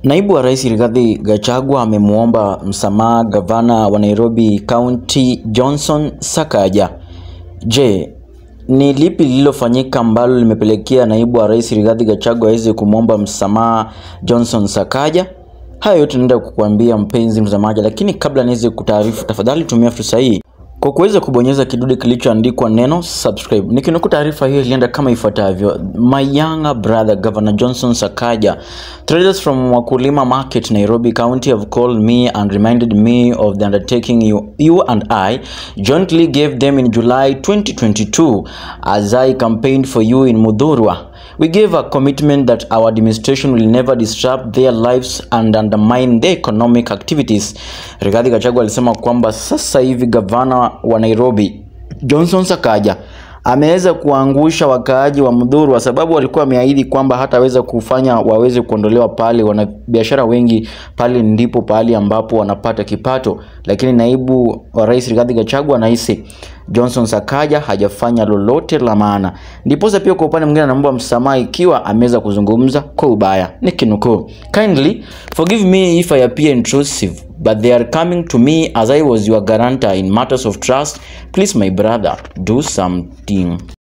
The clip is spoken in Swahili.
Naibu wa Rais Rigathi Gachagua amemwomba msamaha gavana wa Nairobi County Johnson Sakaja. Je, ni lipi lililofanyika ambalo limepelekea naibu wa Rais Rigathi Gachagua aweze kumwomba msamaha Johnson Sakaja? Hayo yote naenda kukuambia mpenzi mtazamaji, lakini kabla niweze kutaarifu, tafadhali tumia fursa hii kwa kuweza kubonyeza kidude kilichoandikwa neno subscribe. Nikinukuu taarifa hiyo ilienda kama ifuatavyo: My younger brother Governor Johnson Sakaja, traders from Wakulima Market, Nairobi County have called me and reminded me of the undertaking you, you and I jointly gave them in July 2022 as I campaigned for you in Mudhurwa. We gave a commitment that our administration will never disrupt their lives and undermine their economic activities. Rigathi Gachagua alisema kwamba sasa hivi gavana wa Nairobi Johnson Sakaja ameweza kuangusha wakaaji wa Mudhuru kwa sababu walikuwa wameahidi kwamba hataweza kufanya waweze kuondolewa pale. Wanabiashara wengi pale ndipo pahali ambapo wanapata kipato, lakini naibu wa rais Rigathi Gachagua anahisi Johnson Sakaja hajafanya lolote la maana. Ndiposa pia kwa upande mwingine anaomba msamaha ikiwa ameweza kuzungumza kwa ubaya. Nikinukuu, kindly forgive me if I appear intrusive but they are coming to me as I was your guarantor in matters of trust. Please my brother do something.